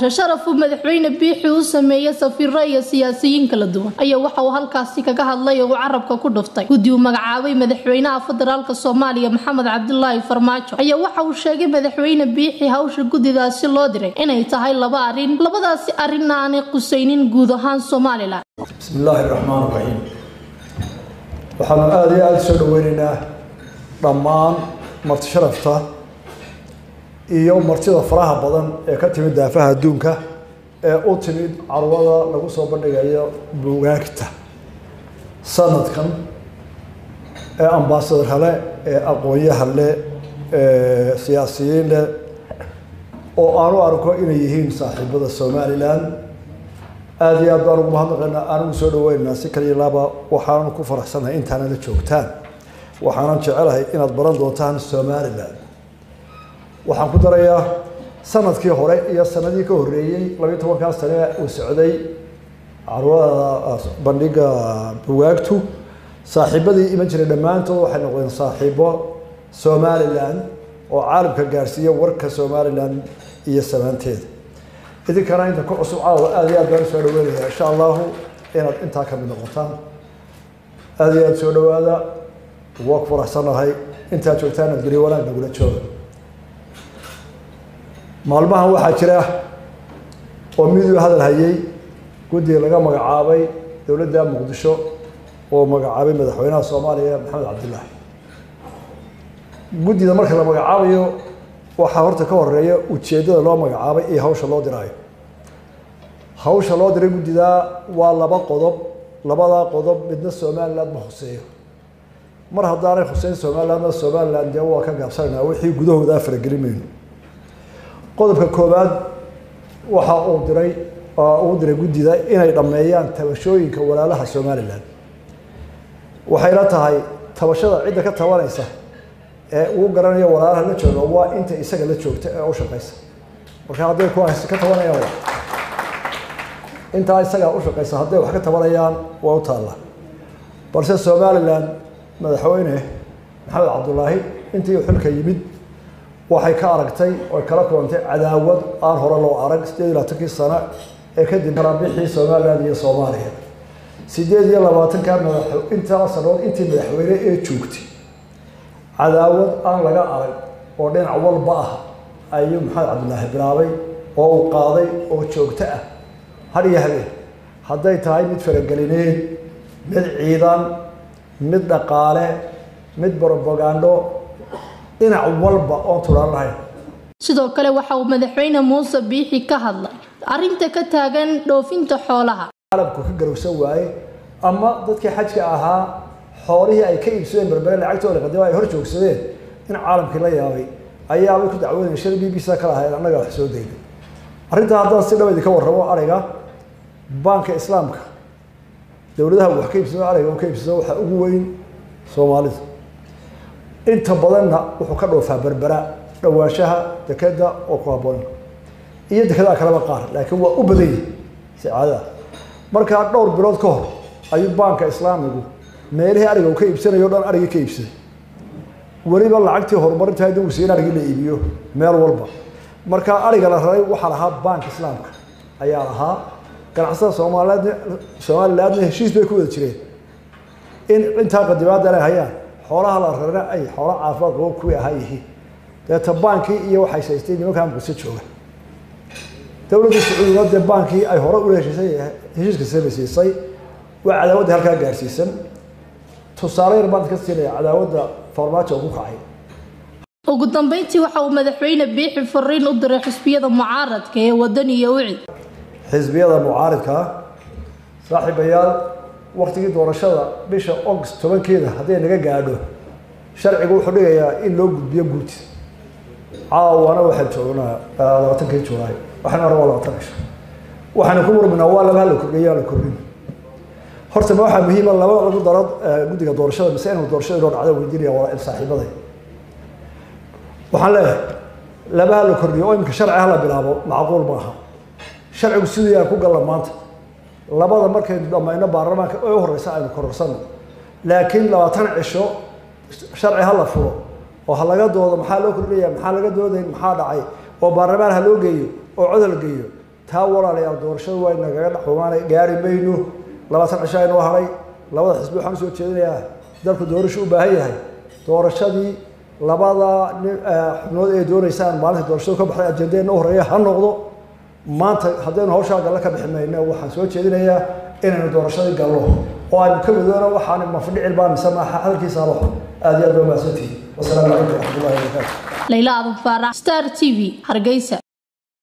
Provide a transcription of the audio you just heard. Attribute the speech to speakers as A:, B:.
A: casho sharaf uu madaxweyne biixi u sameeyey safiiro iyo siyaasiyiin kala duwan ayaa waxa uu halkaasi kaga hadlay oo uu carabka ku dhuftay guddi uu magacaabay madaxweynaha federaalka soomaaliya maxamed cabdilaahi farmaajo ayaa waxa uu sheegay madaxweyne biixi hawsha guddidaasi loo diray inay tahay laba arrin labadaasi arrinna aanay qusaynin guud ahaan somalilan
B: bismi illaahi raxmaan raxiim waxaanu aada iyo aada soo dhaweyneynaa dhammaan marti sharafta iyo martida faraha badan ee ka timid daafaha adduunka ee u timid carwada lagu soo bandhigayo buugaagta sanadkan ee ambaasadar hale ee aqoonyaha le ee siyaasiyiin leh oo aanu arko inay yihiin saaxiibada somalilan aada iyo aad baan ugu mahadnaqaynaa aanigu soo dhaweynaynaa si kaliya laaba waxaanu ku faraxsanahay intaana la joogtaan waxaanan jecelahay inaad baran doontaan somalilan waxaan ku darayaa sanadkii hore iyo sanadii ka horreeyey labiyi tobankaa sane uu socday carwada bandhiga bugaagtu saaxiibadii iman jiray dhammaantood waxay noqdeen saaxiibo somalilan oo caalamka gaarsiiya warka somalilan iyo samaanteeda idinkana inta ku cusub caawa aada iyo aad baan usoo dhaweynaya insha allahu inaad intaa ka mid noqotaan aada iyo aada soo dhawaada waa ku faraxsanahay intaad joogtaan aad geliyo wanaag nagula jooga maalmahan waxaa jira oo miduu hadal hayay guddiga laga magacaabay dowladda muqdisho oo magacaabay madaxweynaha soomaaliya maxamed cabdilaahi guddida marka la magacaabayo waxaa horta ka horeeya ujeeddada loo magacaabay iyo hawsha loo diraayo hawsha loo diray guddidaa waa laba qodob labadaa qodob midna somaliland ma huseeyo mar haddaanay huseyn somalilandna somaliland dee waa ka gaabsanaynaa wixii gudahooda faragelin mayno qodobka koowaad waxa uu diray uu diray guddida inay dhammeeyaan tabashooyinka walaalaha somalilan waxayna tahay tabashada cidda ka tabanaysa ee uu garanayo walaalaha la jooga waa inta isaga la joogta ee u shaqaysa marka hadday kuwaas ka tabanayaan intaa isagaa u shaqaysa hadday wax ka tabanayaan waa u taalla balse somalilan madaxweyne maxamed cabdulaahi intii xilka yimid waxay ka aragtay oy kala kulantay cadaawad aan hore loo arag sideed iyo labaatankii sano ee kadib kalabixii somalilan iyo soomaaliya sideed iyo labaatanka madax intaa sanood intii madaxweyne ee joogtay cadaawad aan laga arag oo dhinac walba ah ayuu maxamed cabdilaahi bilaabay oo uu qaaday oo joogto ah har iyo habeen hadday tahay mid faragelineed mid ciidan mid dhaqaale mid brobagando dhinac walba oon tulaan lahayn
A: sidoo kale waxa uu madaxweyne muuse biixi ka hadlay arrinta ka taagan dhoofinta xoolaha
B: caalamku ka garowsan waaye ama dadkii xajka ahaa xoolihii ay ka iibsadeen berbere lacagtooda qadima ay hor joogsadeen in caalamkii la yaabay ayaabay ku dacwoodayen shal b b c ka lahayd annaga wax soo daynay arrintaa haddaan si dhaba idinka warramo ariga baanka islaamka dowladaha wax ka iibsado ariga u ka iibsado waxaa ugu weyn soomaalida inta badanna wuxuu ka dhoofaa berbera dhawaanshaha dekeda oo ku haboon iyo dekedaa kaleba qaar laakiin waa u badan yahi si caadaah markaa dhowr bilood ka hor ayuu baanka islaamigu meelihii ariga uu ka iibsanayo o dhan arigii ka iibsaday weliba lacagtii horumarinta hadii uu siin arigii la iibiyo meel walba markaa ariga la raray waxaa lahaa baanka islaamka ayaa lahaa ganacsatada soomaaliyeed somalilandna heshiis bay ku wada jireen in intaa qadimaada inay hayaan xoolaha la rarana ay xoola caafimaad qabo kuwii ahaa yihiin deeta baankii iyo waxay saystay nimankaa muqdisho jooga dowladda sacuudiga dee baankii ay hore ula heshiisay heshiiska samaysiisay waa cadaawadda halkaa gaarsiisan tusaale yar baan ka siinaya cadaawadda farmaajo ku kacay
A: ugu dambeyntii waxa uu madaxweyne biixi fariin u diray xisbiyada mucaaradka ee wadan iyo wicid
B: xisbiyada mucaaridkaa saaxiibayaal waktigii doorashada bisha august tobankeeda hadday naga gaadho sharcigu wuxuu dhigayaa in loo gudbiyo guurti caawana waxaan joognaa labaatankii julaay waxaan hore waa labaatan cisho waxaana ku murminaa waa laba hala kordhiya la kordhin horta ma waxaa muhiima laba lagu daro guddiga doorashada mise inuu doorashada inoo dhacdo weydiinaya waa saaxiibaday waxaan leeyahay laba hala kordhiyo oo imika sharci hala bilaabo macquul maaha sharcigu sidii aan ku galla maanta labada markaynu dhammayno baarlamaanka ee u horeysa aynu kororsano laakiin labaatan cisho sharci ha la furo oo ha laga doodo maxaa loo kordhinaya maxaa laga doodayn maxaa dhacay oo baarlamaan ha loo geeyo oo cod la geeyo taa walaalayaal doorashada waa nagaga dhaxumaana gaari mayno labaatan cisho aynoo haray labada xisbi waxaan usoo jeedinayaa dalku doorasho u baahan yahay doorashadii labada xubnood ee doonaysaan maalinta doorashadu ka baxday ajendeenna u horeeya ha noqdo maanta haddaynu hawshaa galle ka bixi mayno waxaan soo jeedinayaa inaynu doorashadii galno oo aynu ka midoona waxaan mafdhicil baa mise maaha hadalkiisa alo aad iyo aad baa mahadsantihin wasalaamu calaykum waraxmatullahi wabarakaatu
A: layla adan faarax star t v hargeysa